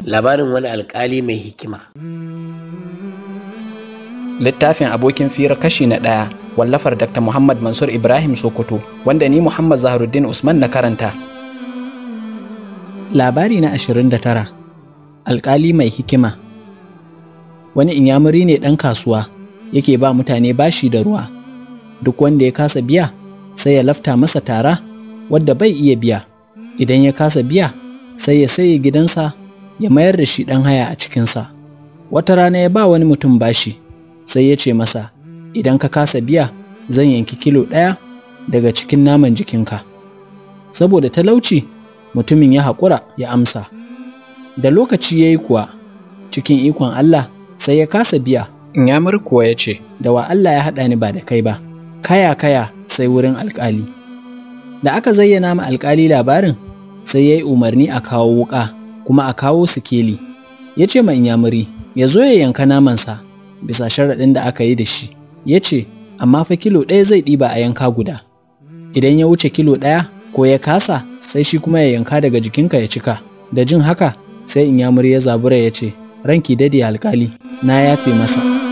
labarin wani alkali mai hikima littafin abokin fira kashi na ɗaya wallafar dr muhammad mansur ibrahim sokoto wanda ni muhammad zaharuddin usman na karanta labari na 29 alkali mai hikima wani inyamuri ne ɗan kasuwa yake ba mutane bashi da ruwa duk wanda ya kasa biya sai ya lafta masa tara wadda bai iya biya idan ya kasa biya sai ya saye gidansa ya mayar da shi ɗan haya a cikinsa wata rana ya ba wani mutum bashi sai ya ce masa idan ka kasa biya zan yanki kilo ɗaya daga cikin naman jikinka saboda talauci mutumin ya haƙura ya amsa da lokaci ya yi kuwa cikin ikon Allah sai ya kasa biya Inyamur kuwa ya ce da wa Allah ya haɗa ni ba da kai ba kaya kaya sai wurin alƙali da aka zayyana ma alƙali labarin sai ya yi umarni a kawo wuƙa kuma a kawo sikeli ya ce ma inyamuri ya zo ya yanka namansa bisa sharaɗin da aka yi da shi ya ce amma fa kilo ɗaya zai ɗiba a yanka guda idan ya wuce kilo ɗaya ko ya kasa sai shi kuma ya yanka daga jikinka ya cika da jin haka sai inyamuri ya zabura ya ce ranki dade alkali na yafe masa